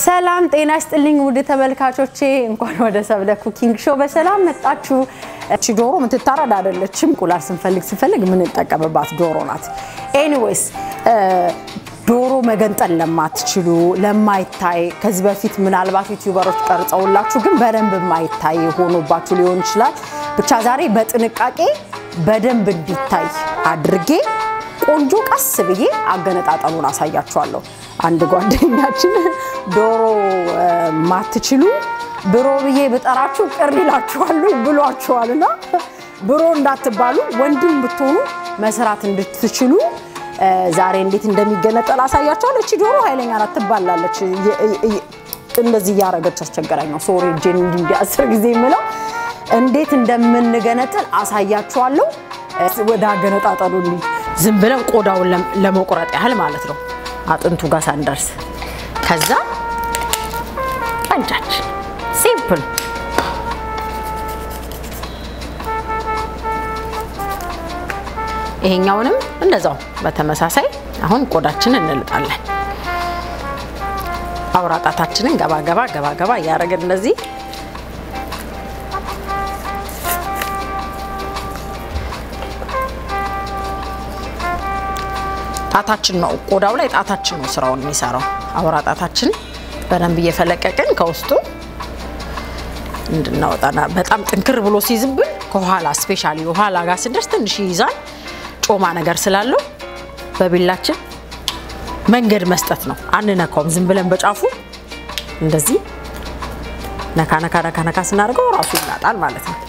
ሰላም ጤና ይስጥልኝ ውድ ተመልካቾቼ፣ እንኳን ወደ ሰብለ ኩኪንግ ሾው በሰላም መጣችሁ። እቺ ዶሮ የምትታረድ አይደለችም። እንቁላል ስንፈልግ ስንፈልግ የምንጠቀምባት ዶሮ ናት። ኤኒዌይስ ዶሮ መገንጠል ለማትችሉ ለማይታይ ከዚህ በፊት ምናልባት ዩቲዩበሮች ቀርጸውላችሁ ግን በደንብ የማይታይ ሆኖባችሁ ሊሆን ይችላል። ብቻ ዛሬ በጥንቃቄ በደንብ እንዲታይ አድርጌ ቆንጆ ቀስ ብዬ አገነጣጠሉን አሳያችኋለሁ። አንድ ጓደኛችን ዶሮ ማትችሉ ብሮ ብዬ ብጠራችሁ ቅር ይላችኋሉ ብሏችኋልና ብሮ እንዳትባሉ ወንድም ብትሆኑ መስራት እንድትችሉ ዛሬ እንዴት እንደሚገነጠል አሳያችኋለሁ። እቺ ዶሮ ኃይለኛ ናት፣ ትባላለች። እንደዚህ እያረገች አስቸገራኝ ነው። ሶሪ እጄን እንዲህ እንዲህ አስር ጊዜ የምለው እንዴት እንደምንገነጥል አሳያችኋለሁ። ወደ አገነጣጠሉ ዝም ብለን ቆዳውን ለመቁረጥ ያህል ማለት ነው፣ አጥንቱ ጋር ሳንደርስ ከዛ ቀንጫችን ሲምፕል ይሄኛውንም እንደዛው በተመሳሳይ አሁን ቆዳችንን እንልጣለን። አውራጣታችንን ገባ ገባ ገባ ገባ እያደረግን እንደዚህ ጣታችን ነው ቆዳው ላይ ጣታችን ነው ስራውን የሚሰራው። አውራ ጣታችን በደንብ እየፈለቀቅን ከውስጡ እንድናወጣና በጣም ጥንክር ብሎ ሲይዝብን ከኋላ ስፔሻሊ ኋላ ጋር ስንደርስ ትንሽ ይይዛል። ጮማ ነገር ስላለው በቢላችን መንገድ መስጠት ነው። አንነካውም። ዝም ብለን በጫፉ እንደዚህ ነካ ነካ ነካ ነካ ስናደርገው ራሱ ይላጣል ማለት ነው።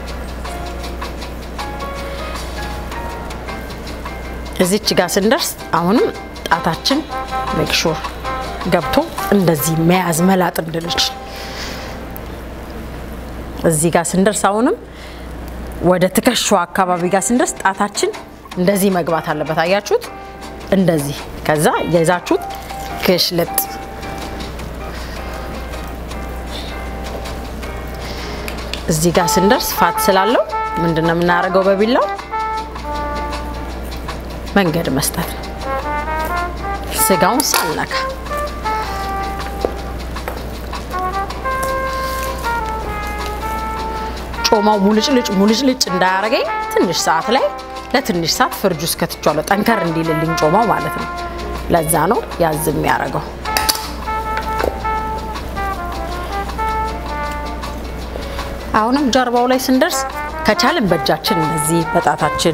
እዚች ጋር ስንደርስ አሁንም ጣታችን ሜክሹር ገብቶ እንደዚህ መያዝ መላጥ እንድንችል እዚህ ጋር ስንደርስ አሁንም ወደ ትከሻዋ አካባቢ ጋር ስንደርስ ጣታችን እንደዚህ መግባት አለበት። አያችሁት? እንደዚህ ከዛ የይዛችሁት ክሽልጥ እዚህ ጋር ስንደርስ ፋት ስላለው ምንድነው የምናደርገው? በቢላው መንገድ መስጠት ነው። ስጋውን ሳልነካ ጮማው ሙልጭልጭ ሙልጭልጭ እንዳያረገኝ ትንሽ ሰዓት ላይ ለትንሽ ሰዓት ፍርጅ ውስጥ ከትቼዋለሁ። ጠንከር እንዲልልኝ ጮማው ማለት ነው። ለዛ ነው ያዝ የሚያደርገው። አሁንም ጀርባው ላይ ስንደርስ ከቻልን በእጃችን እነዚህ በጣታችን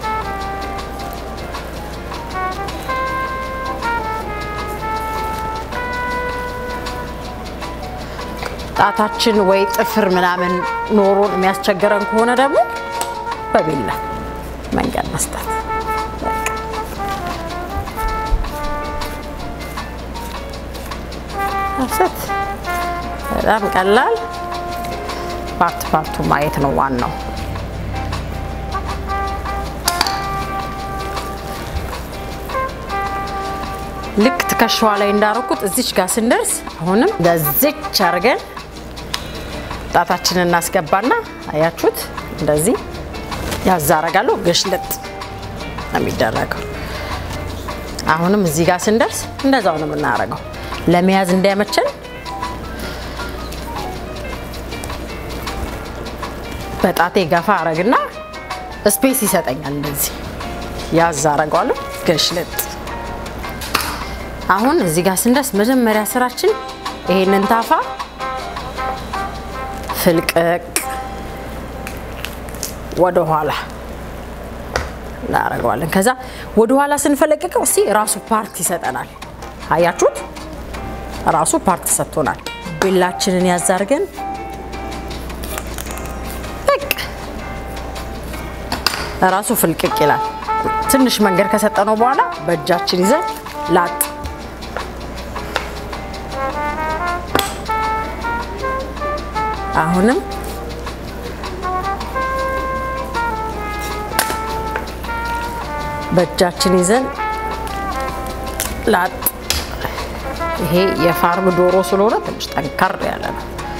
ጣታችን ወይ ጥፍር ምናምን ኖሮን የሚያስቸግረን ከሆነ ደግሞ በቢላ መንገድ መስጠት። አሰት በጣም ቀላል። ፓርት ፓርቱ ማየት ነው ዋናው። ልክ ትከሻዋ ላይ እንዳረኩት እዚች ጋር ስንደርስ አሁንም እንደዚች አድርገን ጣታችንን እናስገባና አያችሁት፣ እንደዚህ ያዛረጋለሁ። ገሽለጥ ነው የሚደረገው። አሁንም እዚህ ጋር ስንደርስ እንደዛው ነው የምናደርገው። ለመያዝ እንዳይመቸን በጣቴ ገፋ አረግና ስፔስ ይሰጠኛል። እንደዚህ ያዝ አረገዋለሁ። ገሽለጥ አሁን እዚህ ጋር ስንደርስ መጀመሪያ ስራችን ይሄንን ታፋ ፍልቅቅ ወደ ኋላ እናደርገዋለን። ከዛ ወደ ኋላ ስንፈለቅቀው እስኪ ራሱ ፓርት ይሰጠናል። አያችሁት? ራሱ ፓርት ሰጥቶናል። ቢላችንን ያዛርገን በቃ ራሱ ፍልቅቅ ይላል። ትንሽ መንገድ ከሰጠነው በኋላ በእጃችን ይዘን ላጥ አሁንም በእጃችን ይዘን ላጥ። ይሄ የፋርም ዶሮ ስለሆነ ትንሽ ጠንከር ያለ ነው።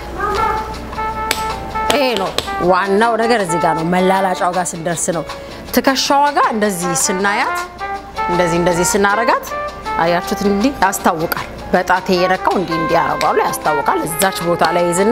ይሄ ነው ዋናው ነገር። እዚህ ጋር ነው መላላጫው ጋር ስንደርስ ነው። ትከሻዋ ጋር እንደዚህ ስናያት፣ እንደዚህ እንደዚህ ስናረጋት አያችሁት? እንዲህ ያስታውቃል። በጣቴ የነካው እንዲህ እንዲህ ያደርጋሉ ያስታውቃል። እዛች ቦታ ላይ ይዝና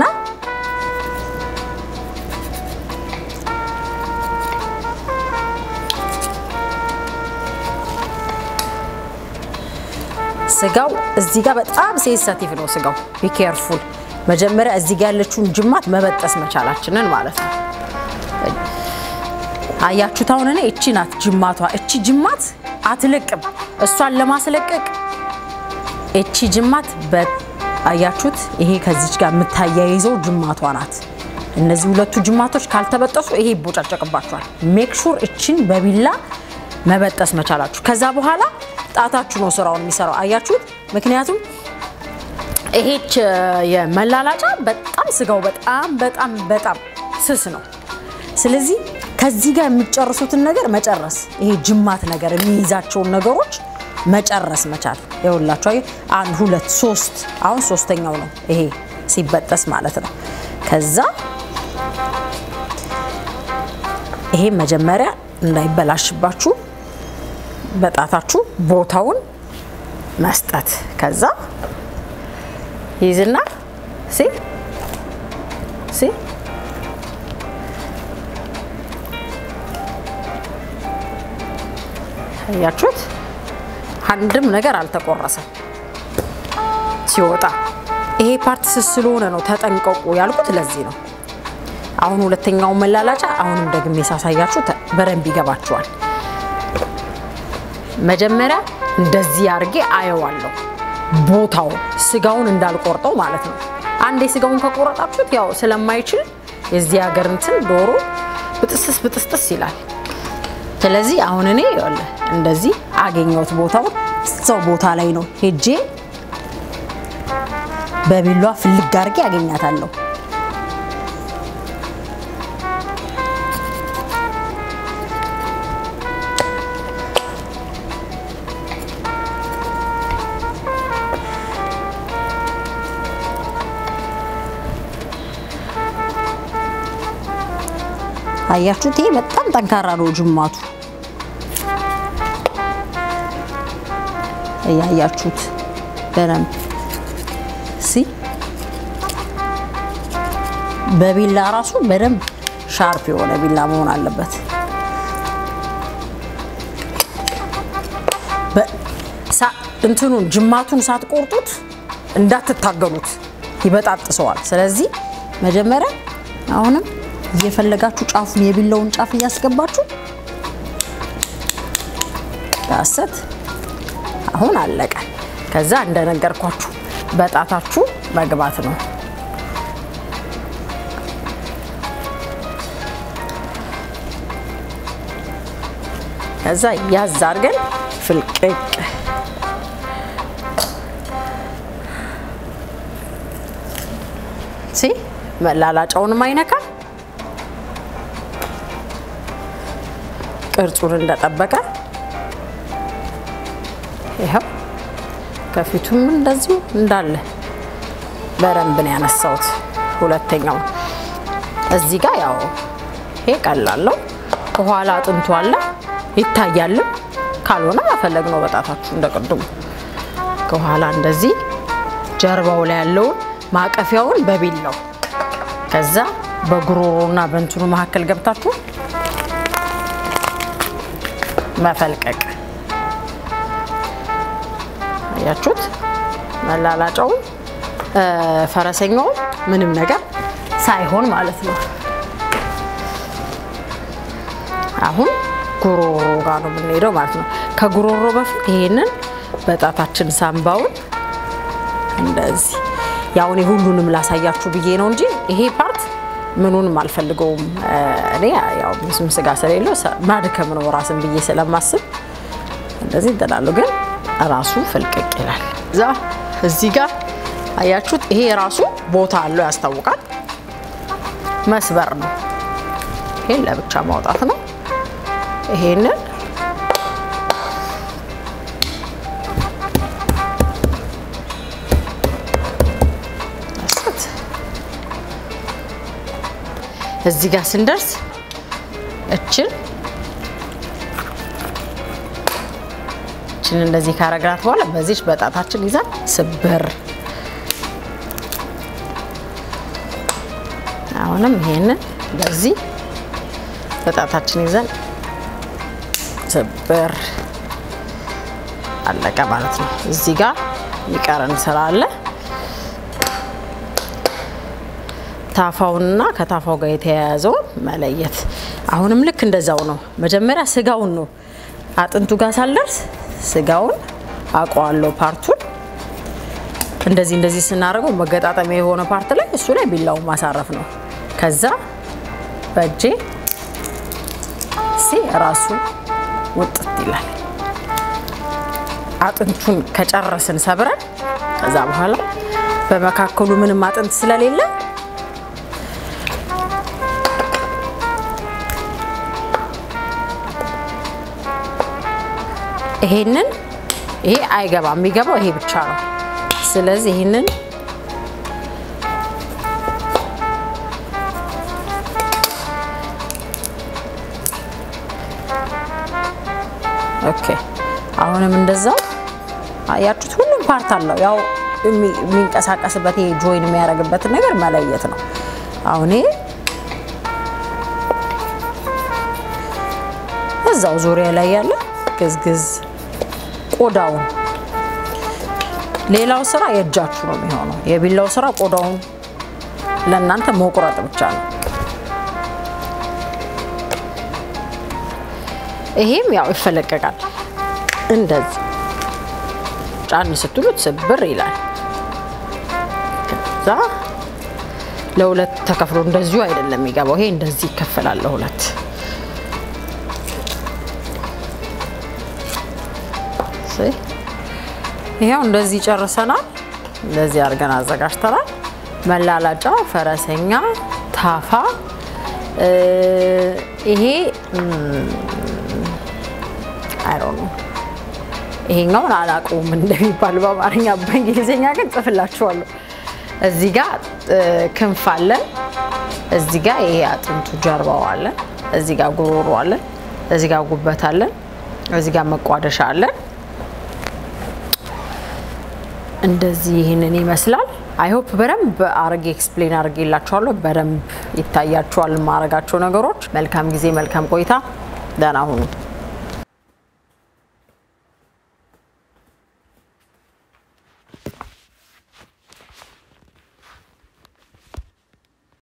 ስጋው እዚህ ጋር በጣም ሴንሰቲቭ ነው። ስጋው ቢኬርፉል መጀመሪያ እዚህ ጋር ያለችውን ጅማት መበጠስ መቻላችንን ማለት ነው። አያችሁት? አሁን እኔ እቺ ናት ጅማቷ። እቺ ጅማት አትለቅም። እሷን ለማስለቀቅ እቺ ጅማት አያችሁት? ይሄ ከዚች ጋር የምታያይዘው ጅማቷ ናት። እነዚህ ሁለቱ ጅማቶች ካልተበጠሱ ይሄ ይቦጫጨቅባችኋል። ሜክ ሹር እችን በቢላ መበጠስ መቻላችሁ። ከዛ በኋላ ጣታችሁ ነው ስራውን የሚሰራው። አያችሁት? ምክንያቱም ይሄች የመላላጫ በጣም ስጋው በጣም በጣም በጣም ስስ ነው። ስለዚህ ከዚህ ጋር የሚጨርሱትን ነገር መጨረስ፣ ይሄ ጅማት ነገር የሚይዛቸውን ነገሮች መጨረስ መቻል። ይኸውላችሁ አየህ፣ አንድ ሁለት ሶስት፣ አሁን ሶስተኛው ነው ይሄ ሲበጠስ ማለት ነው። ከዛ ይሄ መጀመሪያ እንዳይበላሽባችሁ በጣታችሁ ቦታውን መስጠት ከዛ ይዝና ሲ ሲ አያችሁት? አንድም ነገር አልተቆረሰም ሲወጣ። ይሄ ፓርት ስስ ስለሆነ ነው ተጠንቀቁ ያልኩት ለዚህ ነው። አሁን ሁለተኛውን መላላጫ አሁንም ደግሜ ሳሳያችሁ በደንብ ይገባችኋል። መጀመሪያ እንደዚህ አድርጌ አየዋለሁ ቦታውን ስጋውን እንዳልቆርጠው ማለት ነው። አንዴ ስጋውን ከቆረጣችሁት ያው ስለማይችል የዚህ ሀገር እንትን ዶሮ ብጥስጥስ ብጥስጥስ ይላል። ስለዚህ አሁን እኔ ይኸውልህ እንደዚህ አገኘሁት ቦታውን እዛው ቦታ ላይ ነው ሄጄ በቢሏ ፍልግ አድርጌ አገኛታለሁ። አያችሁት? ይሄ በጣም ጠንካራ ነው ጅማቱ። እያያችሁት በደንብ ሲ በቢላ ራሱ በደንብ ሻርፕ የሆነ ቢላ መሆን አለበት። እንትኑን ጅማቱን ሳትቆርጡት እንዳትታገሉት ይበጣጥሰዋል። ስለዚህ መጀመሪያ አሁንም እየፈለጋችሁ ጫፉን የቢላውን ጫፍ እያስገባችሁ ዳሰት አሁን አለቀ። ከዛ እንደነገርኳችሁ በጣታችሁ መግባት ነው። ከዛ ያዝ አድርገን ፍልቅቅ ሲ መላላጫውንም አይነካል። ቅርጹን እንደጠበቀ ይኸው ከፊቱም እንደዚሁ እንዳለ በደንብ ነው ያነሳሁት። ሁለተኛው እዚህ ጋር ያው ይሄ ቀላለው ከኋላ አጥንቱ አለ ይታያልም። ካልሆነ መፈለግ ነው በጣታችሁ እንደ ቅድሙ ከኋላ እንደዚህ ጀርባው ላይ ያለውን ማቀፊያውን በቢላው ከዛ በጉሮሮና በእንትኑ መካከል ገብታችሁ መፈልቀቅ አያችሁት? መላላጫውን ፈረሰኛውን ምንም ነገር ሳይሆን ማለት ነው። አሁን ጉሮሮ ጋር ነው የምንሄደው ማለት ነው። ከጉሮሮ በፊት ይሄንን በጣታችን ሳምባውን እንደዚህ ያው እኔ ሁሉንም ላሳያችሁ ብዬ ነው እንጂ ይሄ ፓርት ምኑንም አልፈልገውም። እኔ ያው ብዙም ስጋ ስለሌለው ማድከም ነው ራስን ብዬ ስለማስብ እንደዚህ እንትናለሁ። ግን ራሱ ፍልቅቅ ይላል። እዛ እዚህ ጋር አያችሁት? ይሄ ራሱ ቦታ አለው ያስታውቃል። መስበር ነው። ይሄን ለብቻ ማውጣት ነው። ይሄንን እዚህ ጋር ስንደርስ እችን እችን ይችን እንደዚህ ካረግናት በኋላ በዚች በጣታችን ይዘን ስብር አሁንም ይሄንን በዚህ በጣታችን ይዘን ስብር አለቀ ማለት ነው። እዚህ ጋር የሚቀረን ስራ አለ። ታፋውንና ከታፋው ጋር የተያያዘውን መለየት። አሁንም ልክ እንደዛው ነው። መጀመሪያ ስጋውን ነው አጥንቱ ጋር ሳልደርስ ስጋውን አውቀዋለሁ ፓርቱን እንደዚህ እንደዚህ ስናደርገው መገጣጠሚያ የሆነ ፓርት ላይ እሱ ላይ ቢላው ማሳረፍ ነው። ከዛ በእጄ ሲ ራሱ ውጥት ይላል። አጥንቱን ከጨረስን ሰብረን ከዛ በኋላ በመካከሉ ምንም አጥንት ስለሌለ ይሄንን ይሄ አይገባም። የሚገባው ይሄ ብቻ ነው። ስለዚህ ይሄንን ኦኬ አሁንም እንደዛው አያችሁት፣ ሁሉም ፓርት አለው። ያው የሚንቀሳቀስበት ይሄ ጆይን የሚያደርግበትን ነገር መለየት ነው። አሁን ይሄ እዛው ዙሪያ ላይ ያለ ግዝግዝ ቆዳውን ሌላው ስራ የእጃችሁ ነው የሚሆነው። የቢላው ስራ ቆዳውን ለእናንተ መቁረጥ ብቻ ነው። ይሄም ያው ይፈለቀቃል። እንደዚህ ጫን ስትሉት ስብር ይላል። ከዛ ለሁለት ተከፍሎ እንደዚሁ አይደለም የሚገባው። ይሄ እንደዚህ ይከፈላል ለሁለት። ይሄው እንደዚህ ጨርሰናል። እንደዚህ አድርገን አዘጋጅተናል። መላላጫ፣ ፈረሰኛ፣ ታፋ ይሄ አይሮ ነው። ይሄኛውን አላውቀውም እንደሚባል በአማርኛ በእንግሊዝኛ ግን ጽፍላችኋለሁ። እዚህ ጋር ክንፍ አለን። እዚህ ጋር ይሄ አጥንቱ ጀርባው አለን። እዚህ ጋር ጉሮሮ አለን። እዚህ ጋር ጉበት አለን። እዚህ ጋር መቋደሻ አለን። እንደዚህ ይህንን ይመስላል። አይሆፕ በደንብ አርጌ ኤክስፕሌን አድርጌላችኋለሁ። በደንብ ይታያችኋል የማረጋቸው ነገሮች። መልካም ጊዜ፣ መልካም ቆይታ። ደህና ሁኑ።